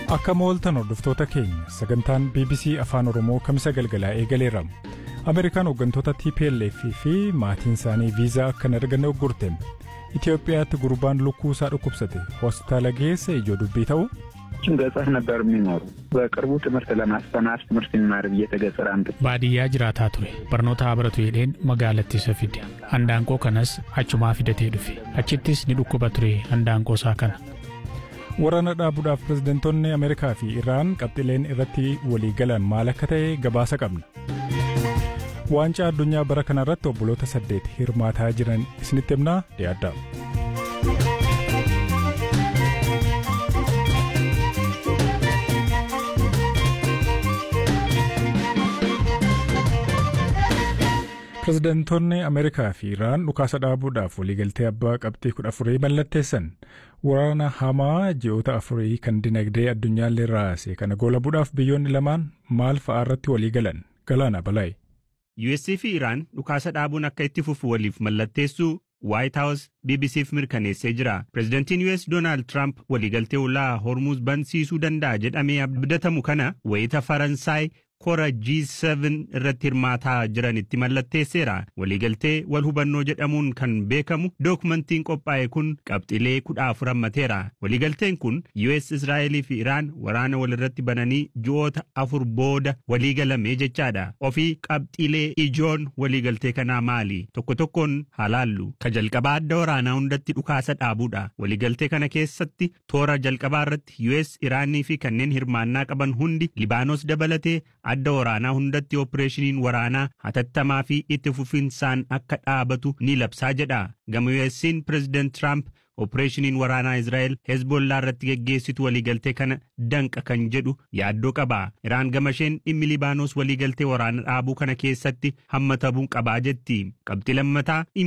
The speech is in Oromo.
Akka mooltan hordoftoota keenya sagantaan BBC Afaan Oromoo kamisa galgalaa eegaleera. Ameerikaan hooggantoota TPLF fi maatiin isaanii viizaa akka hin arganne uggurte. Itoophiyaatti gurbaan lukkuu isaa dhukkubsate hospitaala geesse ijoo dubbii ta'u. ገጠር ነበር የሚኖሩ በቅርቡ ትምህርት ለማስተማር ትምህርት የሚማር ብዬ ከገጠር አምጥ baadiyyaa jiraataa ture barnoota haa baratu jedheen magaalatti isa fide handaanqoo kanas achumaa fidatee dhufe achittis ni dhukkuba ture handaanqoo isaa kana. Waraana dhaabuudhaaf pirezidantoonni Ameerikaa fi Iraan qabxileen irratti walii galan maal akka ta'e gabaasa qabna. Waancaa addunyaa bara kanarratti obboloota saddeet hirmaataa jiran isinitti himnaa dhiyaadha. Pirezidantoonni Ameerikaa fi Iraan dhukaasa dhaabuudhaaf waliigaltee abbaa qabxii kudha afurii mallatteessan. Waraana hamaa ji'oota afurii kan dinagdee addunyaallee raase kana goolabuudhaaf biyyoonni lamaan maal fa'aa irratti walii galan galaana balaa'i. USA fi Iraan dhukaasa dhaabuun akka itti fufu waliif mallatteessuu White House BBCf mirkaneessee jira. Pireezidantiin US Doonaald Trump waliigaltee ulaa Hormuz bansiisuu danda'a jedhamee abdatamu kana wayita Faransaay kora G7 irratti hirmaataa jiranitti mallatteesseera. Waliigaltee wal hubannoo jedhamuun kan beekamu dookumentiin qophaa'e kun qabxilee kudha afur hammateera. Waliigalteen kun US Israa'elii fi Iraan waraana walirratti bananii ji'oota afur booda waliigalame jechaadha. Ofii qabxilee ijoon waliigaltee kanaa maali? Tokko tokkoon halaallu. Ka jalqabaa adda waraanaa hundatti dhukaasa dhaabuudha. Waliigaltee kana keessatti toora jalqabaa irratti US Iraanii fi kanneen hirmaannaa qaban hundi Libaanos dabalatee adda waraanaa hundatti opereeshiniin waraanaa hatattamaa fi itti fufinsaan akka dhaabatu ni labsaa jedha. Gama US'n Pireezidaant Trump opereeshiniin waraanaa Israa'el Hezbollaa irratti geggeessitu waliigaltee kana danqa kan jedhu yaaddoo qaba. Iraan gama isheen dhimmi Libaanos waliigaltee waraana dhaabuu kana keessatti hammatamuu qabaa jetti. Qabxii lammataa